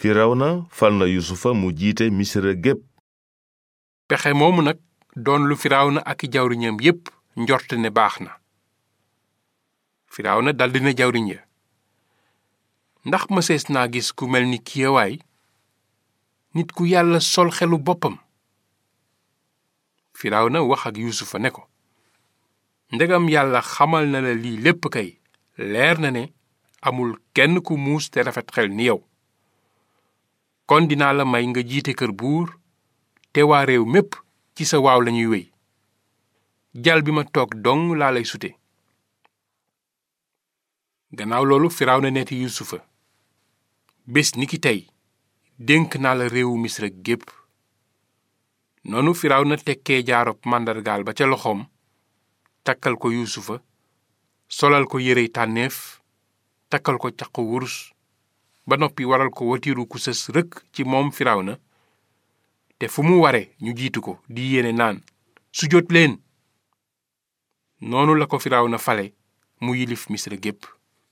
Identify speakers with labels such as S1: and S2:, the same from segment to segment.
S1: firawna fal na yusufa mu jiite misra gépp
S2: pexe moomu nag doon lu firawna ak i jawriñam yépp njort ne baax na firawna daldi na jawriñ ya ndax mësees naa gis ku mel ni kiyewaay nit ku yàlla sol xelu boppam firawna wax ak yuusufa ne ko ndegam yàlla xamal na la lii lépp kay leer na ne amul kenn ku muus te rafet xel ni yow kon dinaa la may nga jiite kër buur te waa réew mépp ci sa waaw lañuy wéy jal bi ma toog dong laa lay sute gannaaw loolu firawna neeti yuusufa bés ni ki tey dénk naa la réewu misra gépp noonu firawna tekkee jaarob màndargaal ba ca loxoom takkal ko yuusufa solal ko yérey tànneef takkal ko caqu wurus ba noppi waral ko watiiru ku sës rëkk ci moom firawna te fu mu ware ñu jiitu ko di yéene naan su jot leen noonu la ko firawna fale mu yilif misra gépp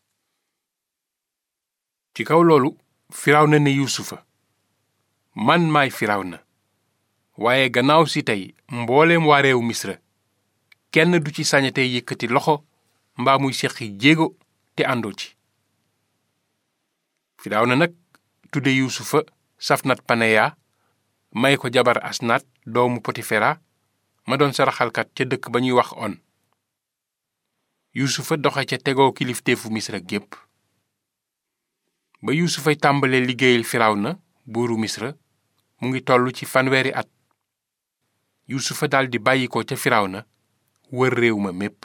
S2: ci kaw loolu firawna ne yuusufa man maay firawna waaye gannaaw si tey mbooleem waa réew misra kenn du ci sañate yëkkati loxo mbaa muy seqi jéego te àndoo ci firawna nag tudde yuusufa safnat paneya may ko jabar asnaat doomu potifera ma doon saraxalkat ca dëkk ba ñuy wax on yuusufa doxe ca tegoo kilifteefu misra gépp ba yuusufay tàmbalee liggéeyal firawna buuru misra mu ngi toll ci fanweeri at yuusufa daldi bàyyi ko ca firawna wër réew ma mépp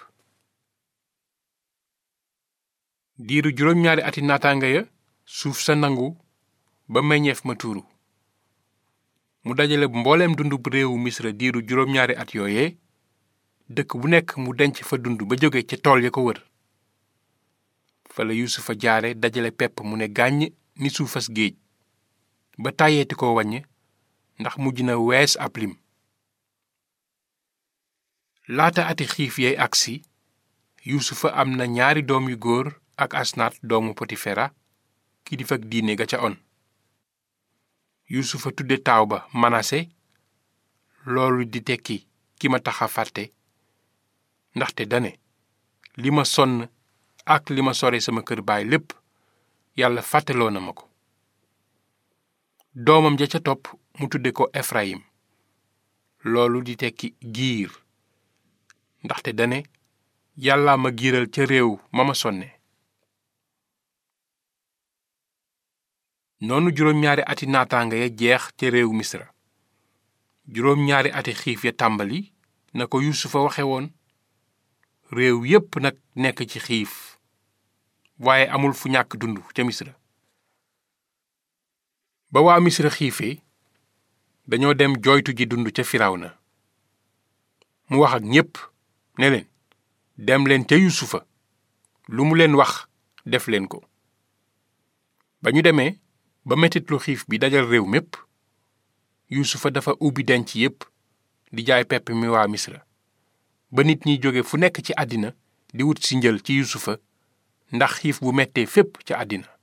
S2: diiru juróom-ñaari ati naataanga ya suuf sa nangu ba meññeef ma tuuru mu dajale mbooleem dundub réewu misra diiru juróom-ñaari at yooye dëkk bu nekk mu denc fa dund ba jóge ca tool ya ko wër fa la yuusufa jaare dajale pepp mu ne gàññ ni suufas géej ba tàyyeeti ko wàññ ndax mujj na wees ab lim laata ati xiif yay agsi yuusufa am na ñaari doom yu góor ak asnaat doomu potifera kilifak diine ga ca on yuusufa tudde taaw ba manase loolu di tekki ki ma tax a fàtte ndaxte dane li ma sonn ak li ma sore sama kër baay lépp yàlla fàtteloo na ma ko doomam ja ca topp mu tudde ko efrayim loolu di tekki giir ndaxte dane yàlla ma giiral ca réew ma ma sonne noonu juróom-ñaari ati naataanga ya jeex ca réew misra juróom-ñaari ati xiif ya tàmbali na ko yuusufa waxe woon réew yépp nag nekk ci xiif waaye amul fu ñàkk dund ca misra ba waa misra xiifee dañoo dem jooytu ji dund ca firawna mu wax ak ñépp ne leen dem leen ca yuusufa lu mu leen wax def leen ko ba ñu demee ba metit lu xiif bi dajal réew mépp yuusufa dafa ubbi denc yépp di jaay pepp mi waa misra ba nit ñi jóge fu nekk ci àddina di wut si njël ci yuusufa ndax xiif bu mettee fépp ca àddina